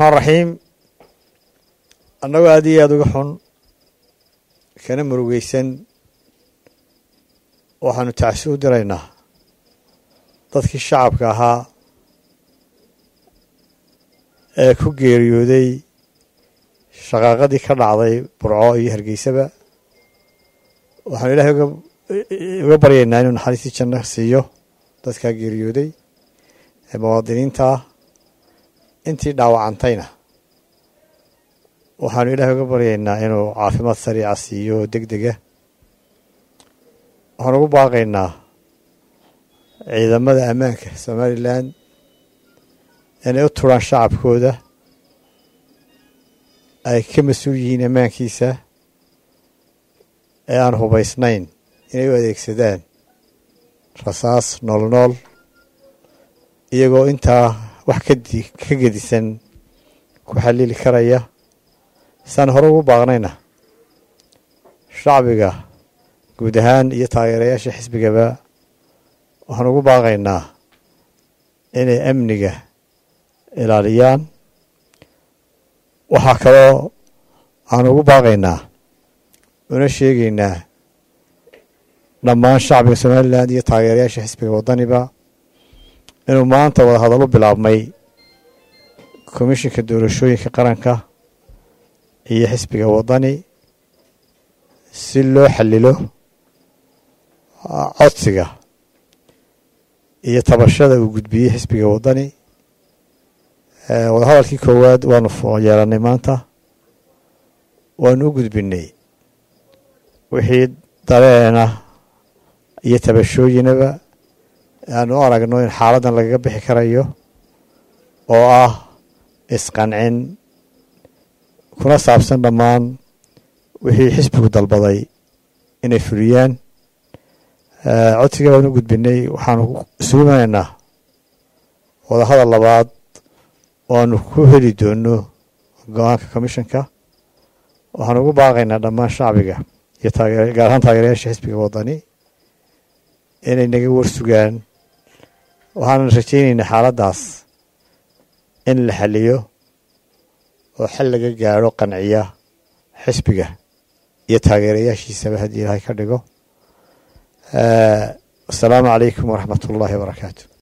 raxiim annagoo aad iyo aada uga xun kana murugeysan waxaanu tacsi u diraynaa dadkii shacabka ahaa ee ku geeriyooday shaqaaqadii ka dhacday burco iyo hargeysaba waxaanu ilaahay uga baryaynaa inuu naxariistii janno siiyo dadkaa geeriyooday ee muwaadiniinta ah intii dhaawacantayna waxaanu ilaahay uga baryaynaa inuu caafimaad sariica siiyo deg dega waxaan ugu baaqaynaa ciidamada ammaanka somalilan inay u turaan shacabkooda ay ka mas-uul yihiin ammaankiisa ee aan hubaysnayn inay u adeegsadaan rasaas noolnool iyagoo intaa wax kadi ka gedisan ku xalili karaya saan hore ugu baaqnayna shacbiga guud ahaan iyo taageerayaasha xisbigaba waxaan ugu baaqaynaa inay amniga ilaaliyaan waxaa kaloo aan ugu baaqaynaa una sheegaynaa dhammaan shacbiga somalilan iyo taageerayaasha xisbiga waddaniba inuu maanta wadahadallo bilaabmay komishinka doorashooyinka qaranka iyo xisbiga waddani si loo xallilo codsiga iyo tabashada uu gudbiyey xisbiga waddani wadahadalkii koowaad waanu yeelannay maanta waanu u gudbinay wixii dareena iyo tabashooyinaba aanu u aragno in xaaladdan lagaga bixi karayo oo ah isqancin kuna saabsan dhammaan wixii xisbigu dalbaday inay fuliyaan codsiga waanu u gudbinay waxaanu isugu imanaynaa wadahadal labaad oo aanu ku heli doono go-aanka commishanka waxaanu ugu baaqaynaa dhammaan shacbiga iyo taageer gaar ahaan taageerayaasha xisbiga waddani inay naga warsugaan waxaanan rajaynaynaa xaaladdaas in la xaliyo oo xal laga gaadho qanciya xisbiga iyo taageerayaashiisaba haddii ilaahay ka dhigo asalaamu calaykum waraxmat ullaahi wabarakaatu